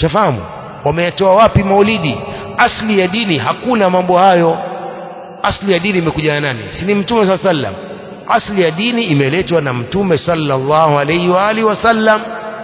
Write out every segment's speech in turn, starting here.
shafahamu wameyatoa wapi maulidi asli ya dini hakuna mambo hayo asli ya dini imekuja na nani si ni mtume saa sallam asli ya dini imeletwa na mtume sallallahu alaihi wa alihi wasallam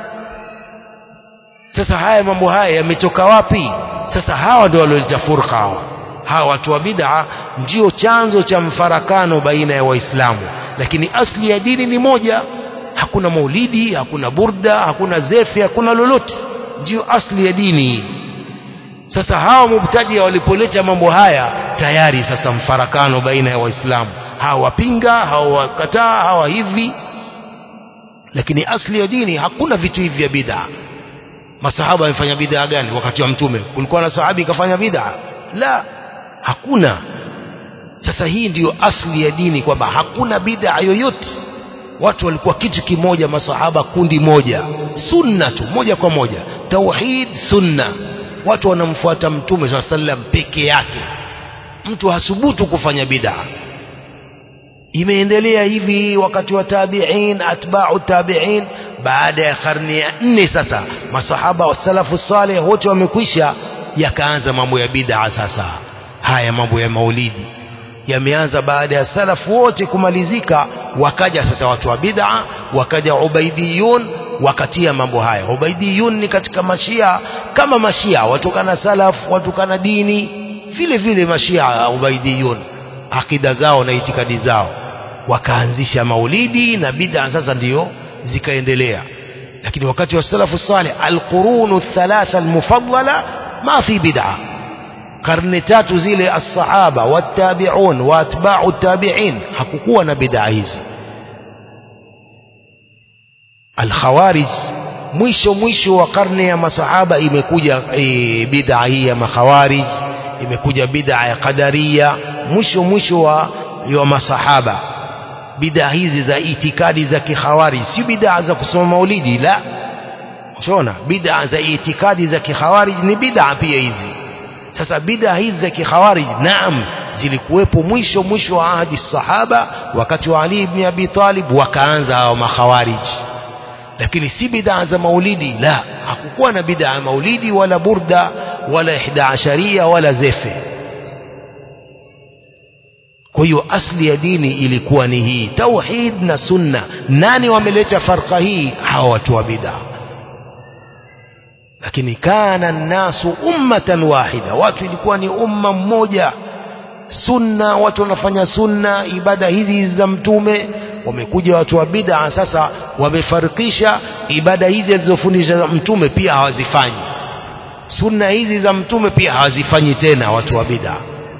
sasa haya mambo haya yametoka wapi sasa hawa ndio walioleta furqa hawa hawa watu wa bid'a ndio chanzo cha mfarakano baina ya waislamu lakini asli ya dini ni moja hakuna maulidi hakuna burda hakuna zefi hakuna lolote ndio asli ya dini sasa hawa mubtadia walipoleta mambo haya tayari sasa mfarakano baina ya waislamu hawa wapinga hawa wakataa hawa hivi lakini asli ya dini hakuna vitu hivi vya bid'a masahaba wamefanya bid'a gani wakati wa mtume kulikuwa na sahabi kafanya bid'a la hakuna sasa hii ndiyo asli ya dini kwamba hakuna bid'a yoyote watu walikuwa kitu kimoja masahaba kundi moja sunna tu moja kwa moja tauhid sunna watu wanamfuata mtume saa sallam peke yake mtu hasubutu kufanya bid'a imeendelea hivi wakati wa tabi'in atba'u tabi'in baada ya karne ya nne sasa masahaba wa salafu saleh wote wamekwisha yakaanza mambo ya bid'a sasa haya mambo ya maulidi yameanza baada ya salafu wote kumalizika wakaja sasa watu wa bid'a wakaja ubaidiyun wakatia mambo haya ubaidiyun ni katika mashia kama mashia watokana salaf watokana dini vile vile mashia ubaidiyun akida zao na itikadi zao wakaanzisha maulidi na bid'a sasa ndiyo zikaendelea lakini wakati wa salafu salih alqurunu thalatha almufaddala ma fi bid'a karne tatu zile as-sahaba wattabi'un wa atba'u tabi'in hakukuwa na bid'a hizi al-khawarij mwisho mwisho wa karne ya masahaba imekuja e, bid'a hii ya makhawarij imekuja bid'a ya qadariya mwisho mwisho wa, wa masahaba bid'a hizi za itikadi za kikhawarij si bid'a za kusoma maulidi la unaona bid'a za itikadi za kikhawarij ni bid'a pia hizi sasa bid'a hizi za kikhawarij naam zilikuwepo mwisho mwisho wa ahadi sahaba wakati wa Ali ibn Abi Talib wakaanza hao makhawarij lakini si bid'a za maulidi la hakukuwa na bid'a ya maulidi wala burda wala ihda asharia wala zefe kwa hiyo asli ya dini ilikuwa ni hii tauhid na sunna nani wameleta farqa hii hawa watu wa bid'a lakini kana nnasu ummatan wahida watu ilikuwa ni umma mmoja sunna watu wanafanya sunna ibada hizi za mtume wamekuja watu wa bid'a sasa wamefarikisha ibada hizi alizofundisha mtume pia hawazifanyi sunna hizi za mtume pia hawazifanyi tena watu wa bid'a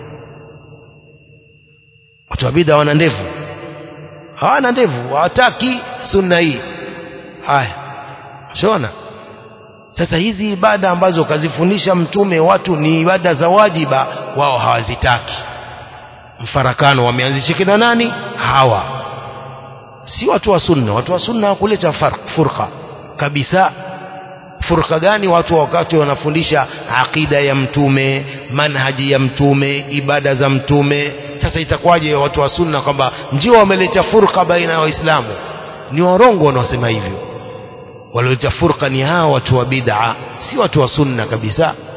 watu wa bid'a wana ndevu hawana ndevu hawataki sunna hii haya shona sasa hizi ibada ambazo kazifundisha mtume watu ni ibada za wajiba wao hawazitaki mfarakano wameanzisha kina nani hawa si watu wa sunna watu wa sunna hawakuleta furqa kabisa furqa gani watu wakati wanafundisha aqida ya mtume manhaji ya mtume ibada za mtume sasa itakuwaje watu wa sunna kwamba ndio wameleta furqa baina ya waislamu ni warongo wanaosema hivyo walioleta furqa ni hawa watu wa bid'a si watu wa sunna kabisa